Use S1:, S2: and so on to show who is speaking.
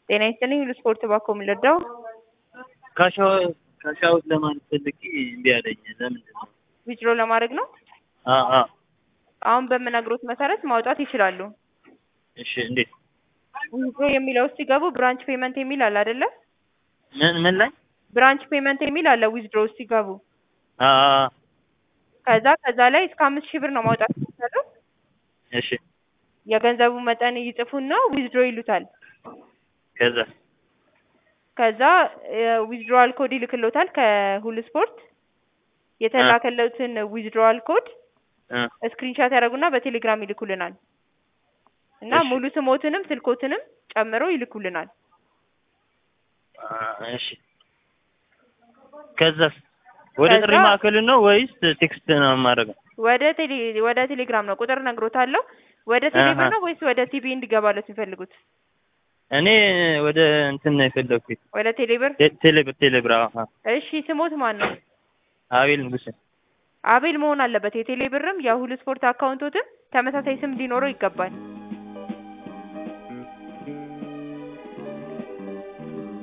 S1: ጤና ይስጥልኝ ሁሉ ስፖርት ባኮ የምንረዳው
S2: ካሻውት ለማለት ፈልጌ እምቢ አለኝ። ለምንድን ነው?
S1: ዊዝድሮ ለማድረግ ነው።
S2: አ አ
S1: አሁን በምነግሮት መሰረት ማውጣት ይችላሉ።
S2: እሺ እንዴት?
S1: ዊዝድሮ የሚለው ውስጥ ሲገቡ ብራንች ፔመንት የሚል አለ አይደለ?
S2: ምን ምን ላይ?
S1: ብራንች ፔመንት የሚል አለ ዊዝድሮ ውስጥ ሲገቡ።
S2: አ አ
S1: ከዛ ከዛ ላይ እስከ አምስት ሺህ ብር ነው ማውጣት የሚቻለው።
S2: እሺ
S1: የገንዘቡ መጠን ይጽፉና ዊዝድሮ ይሉታል።
S2: ከዛ
S1: ከዛ ዊዝድሮዋል ኮድ ይልክሎታል ከሁሉ ስፖርት የተላከለትን ዊዝድሮዋል ኮድ
S2: እ
S1: ስክሪንሻት ያደረጉና በቴሌግራም ይልኩልናል እና
S2: እሺ።
S1: ሙሉ ስሞትንም ስልኮትንም ጨምሮ ይልኩልናል።
S2: አ እሺ ከዛስ ወደ
S1: ከዛ-
S2: ጥሪ ማዕከል ነው ወይስ ቴክስት ነው የማደርገው?
S1: ወደ ቴሌ ወደ ቴሌግራም ነው ቁጥር ነግሮታለሁ። ወደ ቴሌብር
S2: አሀ።
S1: ነው ወይስ ወደ ቲቪ እንዲገባለት የሚፈልጉት?
S2: እኔ ወደ እንትን ነው የፈለኩት።
S1: ወደ ቴሌብር።
S2: ቴ- ቴሌብር ቴሌብር አዎ። አዎ።
S1: እሺ ስሞት ማን ነው?
S2: አቤል ንጉሴ
S1: አቤል መሆን አለበት። የቴሌብርም የሁሉ ስፖርት አካውንቶትም ተመሳሳይ ስም ሊኖረው ይገባል።